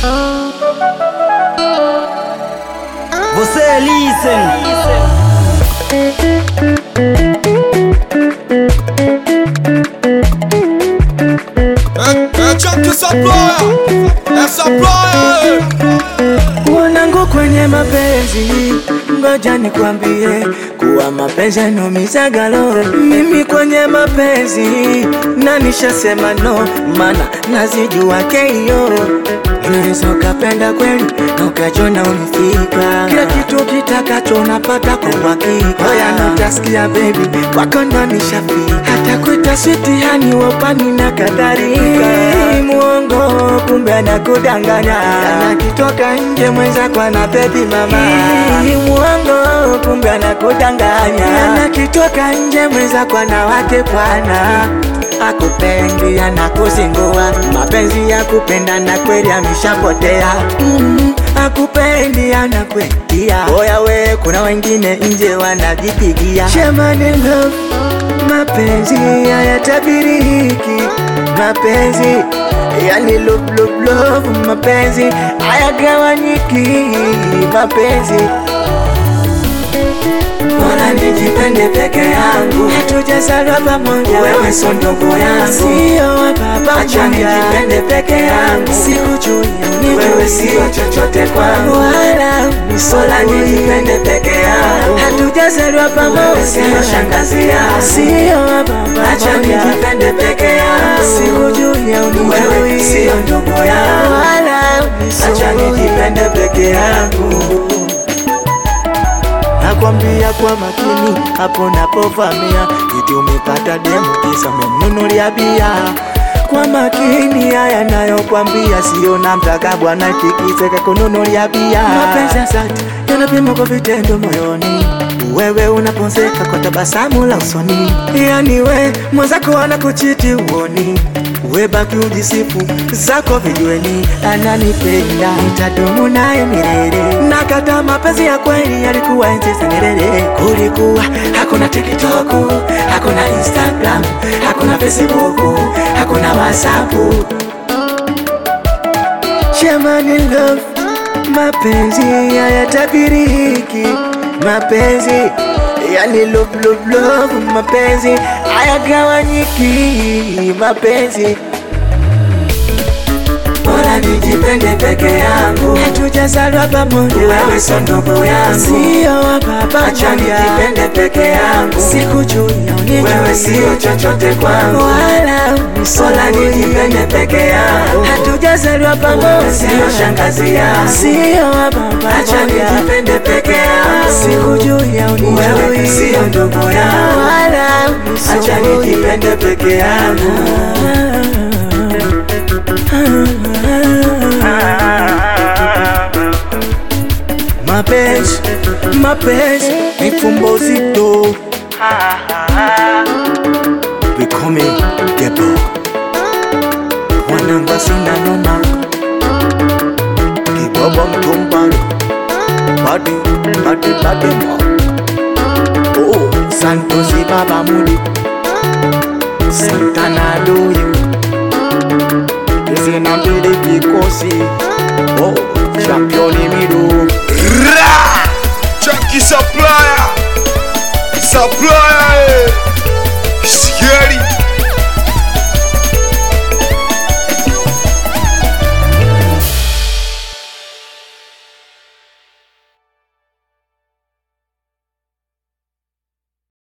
Você listen. É, é tchan que saploya, é saploya. Wanangu kwenye mapenzi, ngoja nikwambie kuwa mapenzi yanumizaga roho. Mimi kwenye mapenzi na nishasema no, mana nazijua keio. Unaweza ukapenda kweli na ukachona umefika, kila kitu kitakacho unapata kwa uhakika. Oya na utasikia baby, kwako ndo nishafika, hata kuita switi hani wapani na kadhalika. Muongo kumbe anakudanganya, anakitoka nje mwenzako ana baby mama. Muongo kumbe anakudanganya, anakitoka nje mwenzako ana wake bwana akupendi anakuzingua, mapenzi ya kupenda na kweli ameshapotea. Mm, akupendi anakwetia, oya we, kuna wengine nje wanajipigia Shamani love, mapenzi hayatabiriki, mapenzi yani love, love, love, mapenzi hayagawanyiki, mapenzi Bora nijipende peke yangu, hatujazaliwa pamoja, wewe sio ndugu yangu, sio wa baba Acha nijipende peke yangu, sikujui wewe sio chochote kwangu, wala bora nijipende peke yangu, hatujazaliwa pamoja, sio shangazi yangu, sio wa baba Acha nijipende peke yangu, sikujui wewe sio ndugu yangu, wala acha nijipende peke yangu nakwambia kwa makini hapo napovamia iti umepata demu kisa umemnunulia bia kwa makini haya nayokwambia sio namtaka bwana tikiseka kununulia bia mapenzi ya dhati yanapimwa kwa vitendo moyoni wewe unaponzeka kwa tabasamu la usoni yani we mwenzako anakuchiti uoni we baki ujisifu zako vijueni ananipenda nitadumu naye milele nakata mapenzi ya kweli yalikuwa enzi za Nyerere kulikuwa hakuna tiktok hakuna instagram hakuna facebook hakuna whatsapp Shamani love, mapenzi hayatabiriki, mapenzi yani love, love, love, mapenzi hayagawanyiki, mapenzi Bora nijipende peke yangu, hatujazaliwa pamoja, wewe sio ndugu yangu, sio wa baba Acha nijipende peke yangu, sikujui wewe sio chochote kwangu, wala bora nijipende peke yangu, hatujazaliwa pamoja, sio shangazi yangu, sio wa baba Acha nijipende peke yangu, sikujui wewe sio ndugu yangu, wala acha nijipende peke yangu. mapenzi mapenzi ni fumbo zito becoming gebo wananga sina noma kibobo mtumbalo badi badi badi mo oh santosi baba mudi santana doyo zina mbili kikosi